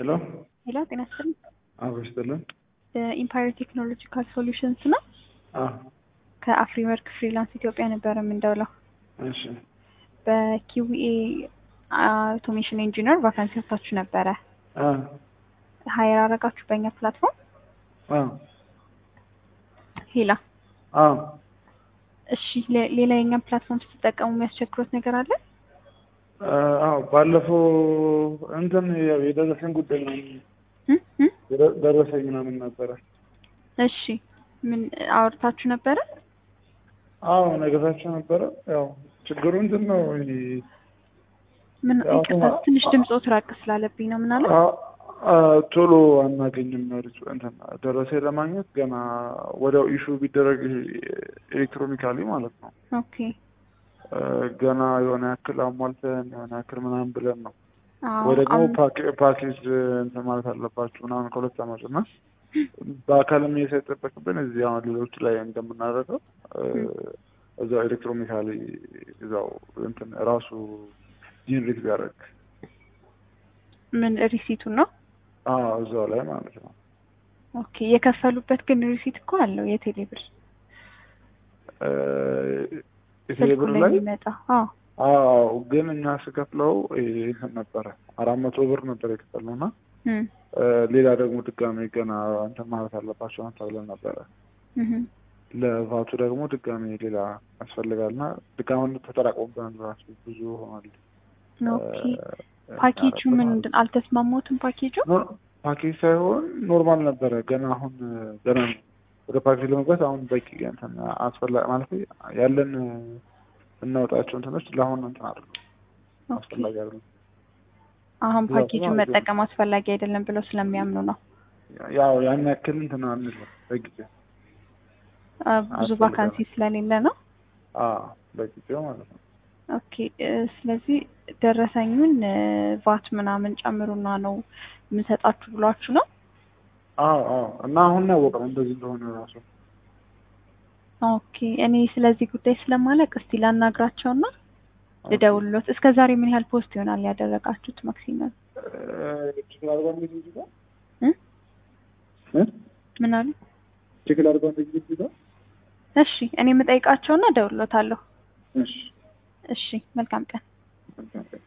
ሄሎ ሄሎ ጤና ይስጥልኝ። አብሮ ይስጥልን። ኢምፓየር ቴክኖሎጂካል ሶሉሽንስ ነው። አዎ ከአፍሪወርክ ፍሪላንስ ኢትዮጵያ ነበረ የምንደውለው። እሺ በኪዊኤ አውቶሜሽን ኢንጂነር ቫካንሲ ወጥታችሁ ነበረ። አ ሀይር አረጋችሁ በእኛ ፕላትፎርም። አ ሄላ አ እሺ፣ ሌ- ሌላ የኛን ፕላትፎርም ስትጠቀሙ የሚያስቸግሮት ነገር አለ? አዎ ባለፈው እንትን ያው የደረሰኝ ጉዳይ ነው እም? እም? የደ- ደረሰኝ ምናምን ነበረ። እሺ ምን አውርታችሁ ነበረ? አዎ ነገታቸው ነበረ። ያው ችግሩ እንትን ነው ይሄ ምን ያው ይቅርታ፣ ተማ- ትንሽ ድምፆት ራቅ ስላለብኝ ነው። ምን አለ? አ- አ ቶሎ አናገኝም ሪስ እንትን ደረሰኝ ለማግኘት ገና ወዲያው ኢሹ ቢደረግ ይሄ ኤሌክትሮኒካሊ ማለት ነው ኦኬ እ ገና የሆነ ያክል አሟልተን የሆነ ያክል ምናምን ብለን ነው አዎ፣ ወይ ደግሞ አሁን- ፓኬ- ፓኬጅ እንትን ማለት አለባችሁ ምናምን ከሁለት ዓመት እና በአካልም ሳይጠበቅብን እዚህ አሁን ሌሎች ላይ እንደምናደርገው እ እዛው ኤሌክትሮኒካሊ እዛው እንትን ራሱ ጂንሬት ቢያደርግ ምን ሪሲቱን ነው? አዎ እዛው ላይ ማለት ነው። ኦኬ የከፈሉበት ግን ሪሲት እኮ አለው የቴሌ ብር እ ስልኩ የቴሌብር ላይ ላይ የሚመጣ አዎ አዎ ግን እኛ ስከፍለው ይሄ እንትን ነበረ አራት መቶ ብር ነበር የከፈልነው እና እም፣ እ ሌላ ደግሞ ድጋሜ ገና እንትን ማለት አለባቸው ተብለን ነበረ እም። ለቫቱ ደግሞ ድጋሜ ሌላ ያስፈልጋልና ድጋሜ ተጠራቅሞብናል ራሱ ብዙ ሆኗል። ኦኬ ፓኬጁ ምንድን አልተስማሙትም? ፓኬጁ ኖ- ፓኬጅ ሳይሆን ኖርማል ነበረ። ገና አሁን ገና ነው ወደ ፓኬጅ ለመግባት አሁን በቂ እንትን አስፈላጊ ማለት ያለን እናወጣቸው እንትኖች ለአሁን እንትን አይደሉም ኦኬ አስፈላጊ አይደሉም። አሁን ብዛቱ ፓኬጁን ማለት ነው። መጠቀም አስፈላጊ አይደለም ብለው ስለሚያምኑ ነው። ያው ያን ያክል እንትን አንልም በጊዜው አ፣ ብዙ አስፈልጋል። ቫካንሲ ስለሌለ ነው። አዎ በጊዜው ማለት ነው። ኦኬ እ፣ ስለዚህ ደረሰኙን እ፣ ቫት ምናምን ጨምሩና ነው የምንሰጣችሁ ብሏችሁ ነው። አዎ አዎ እና አሁን ነው ያወቅነው እንደዚህ እንደሆነ ራሱ ኦኬ እኔ ስለዚህ ጉዳይ ስለማለቅ እስቲ ላናግራቸውና ልደውልሎት። እስከ ዛሬ ምን ያህል ፖስት ይሆናል ያደረጋችሁት ማክሲመም? ችግር አድርጓ እንደዚህ እዚህ ጋር እ? እ? ምን አሉ? ችግር አድርጓ እንደዚህ እዚህ ጋር እሺ እኔ የምጠይቃቸውና እደውልሎታለሁ። እሺ እሺ መልካም ቀን። መልካም ቀን።